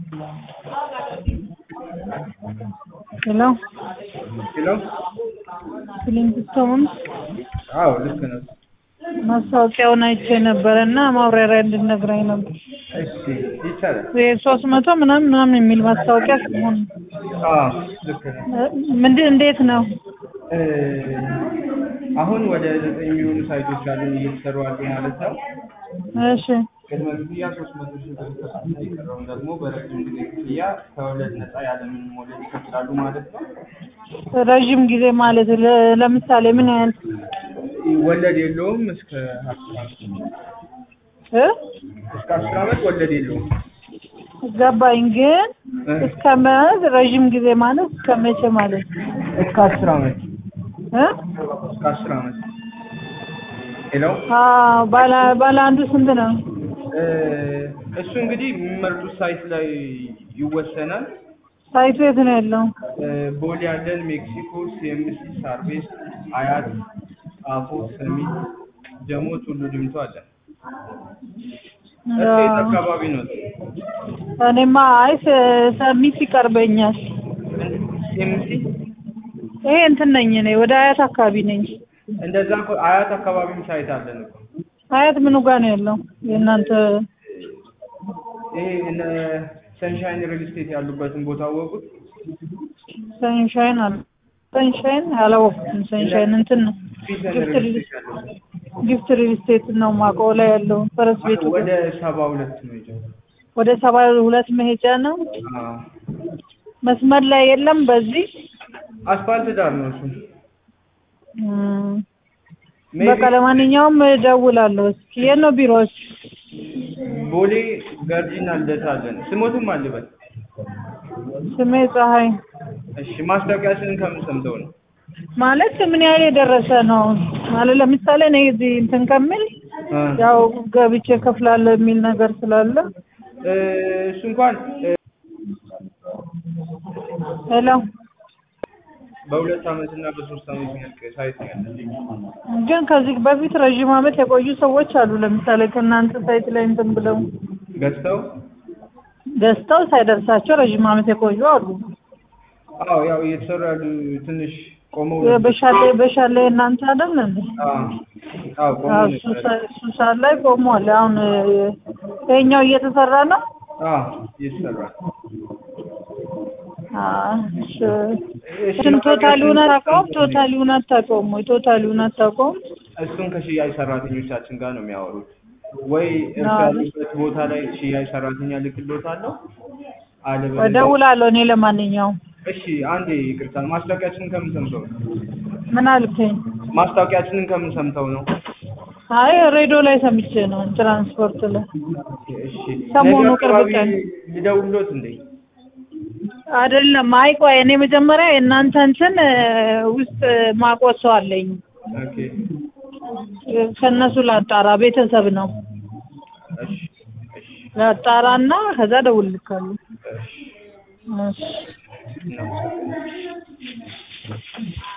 ሄሎ ሄሎ ክሊንግስቶን አዎ ልክ ነው። ማስታወቂያውን አይቼ ነበረ እና ማብራሪያ እንድነግረኝ ነበር። እሺ ይቻላል። ሶስት መቶ ምናምን ምናምን የሚል ማስታወቂያ ሲሆን አዎ ልክ ነው። ምንድን እንዴት ነው? እ አሁን ወደ ዘጠኝ የሚሆኑ ሳይቶች አሉ እየተሰሩ አሉ ማለት ነው። እሺ ቅድመ ክፍያ ሶስት መቶ ሺህ ብር ይከፍሉና የቀረውን ደግሞ በረጅም ጊዜ ክፍያ ከወለድ ነፃ ያለምንም ወለድ ይከፍላሉ ማለት ነው። ረዥም ጊዜ ማለት ለ- ለምሳሌ ምን ያህል ወለድ የለውም እስከ አስር ዓመት እ እስከ አስር ዓመት ወለድ የለውም። ገባኝ ግን እ እስከ ማለት ረዥም ጊዜ ማለት እስከ መቼ ማለት እስከ አስር ዓመት እ እስከ አስር ዓመት ሄሎ አዎ ባለ ባለ አንዱ ስንት ነው? እ እሱ እንግዲህ የሚመርጡት ሳይት ላይ ይወሰናል። ሳይቱ የት ነው ያለው? እ ቦሌ ያለን፣ ሜክሲኮ፣ ሲኤምሲ፣ ሳር ቤት፣ አያት፣ ጣፎ፣ ሰሚት፣ ጀሞ፣ ቱሉ ዲምቱ አለን። እሱ የት አካባቢ ነው? እኔማ አይ ስ- ሰሚት ይቀርበኛል። ሲኤምሲ ይሄ እንትን ነኝ እኔ ወደ አያት አካባቢ ነኝ። እንደዛ እኮ አያት አካባቢም ሳይት አለን እኮ። አያት ምኑ ጋር ነው ያለው? የእናንተ ይሄ እነ ሰንሻይን ሪል ስቴት ያሉበትን ቦታ አወቁት? ሰንሻይን አለ ሰንሻይን አላወቅኩም። ሰንሻይን እንትን ነው ፊተን ጊፍት ሪል ሪል ስቴት ያለው ጊፍት ሪል ስቴት ነው ማውቀው ላይ ያለው ፈረስ ቤቱ ጋር። ወደ ሰባ ሁለት ነው የጀመረው። ወደ ሰባ ሁለት መሄጃ ነው። አዎ መስመር ላይ የለም በዚህ አስፋልት ዳር ነው እሱ። እም፣ ሜይ በቃ ቢ ለማንኛውም እደውላለሁ። እስኪ የት ነው ቢሮዎች? ቦሌ ገርጂና ልደታ አለን። ስሞትም አልበል። ስሜ ፀሐይ እሺ ማስታወቂያችንን ከምን ሰምተው ነው? ማለት ምን ያህል የደረሰ ነው ማለት ለምሳሌ እኔ እዚህ እንትን ከምል እ ያው ገብቼ ከፍላለሁ የሚል ነገር ስላለ እ እሱ እንኳን እ ሄሎ በሁለት ዓመት እና በሶስት ዓመት የሚያልቅ ሳይት ነው ያለን። ግን ከዚህ በፊት ረዥም ዓመት የቆዩ ሰዎች አሉ። ለምሳሌ ከእናንተ ሳይት ላይ እንትን ብለው ገዝተው ገዝተው ሳይደርሳቸው ረዥም ዓመት የቆዩ አሉ። አዎ ያው እየተሰሩ ያሉ ትንሽ ቆመው በሻሌ በሻሌ እናንተ አይደል እንዴ? አዎ አዎ ቆመው አዎ፣ ነው እሱ የተሰሩት። ሳ- እሱ ሰዓት ላይ ቆሟል። አሁን እ፣ ይሄኛው እየተሰራ ነው። አዎ እየተሰራ አዎ፣ እሺ። እሺ እንትን ቶታሊውን አታውቀውም? ቶታሊውን አታውቀውም ወይ? ቶታሊውን አታውቀውም? እሱን ከሽያጭ ሰራተኞቻችን ጋር ነው የሚያወሩት። ወይ እርሱ አዎ። ያሉበት ቦታ ላይ ሽያጭ ሰራተኛ ልክሎታለሁ፣ አለበለዚያ እደውላለሁ እኔ ለማንኛውም። እሺ አንዴ ይቅርታ፣ ማስታወቂያችንን ከምን ሰምተው ነው? ምን አልከኝ? ማስታወቂያችንን ከምን ሰምተው ነው? አይ ሬዲዮ ላይ ሰምቼ ነው ትራንስፖርት ላይ እሺ ሰሞኑ ነገ ቅርብ አካባቢ ቀን ልደውልሎት እንዴ? አይደለም። አይ ቆይ እኔ መጀመሪያ የእናንተ እንትን እ፣ ውስጥ ማውቀው ሰው አለኝ ኦኬ እ፣ ከእነሱ ላጣራ። ቤተሰብ ነው እሺ እሺ ላጣራና ከዛ እደውልልካለሁ። እሺ እሺ እናመሰግናለን።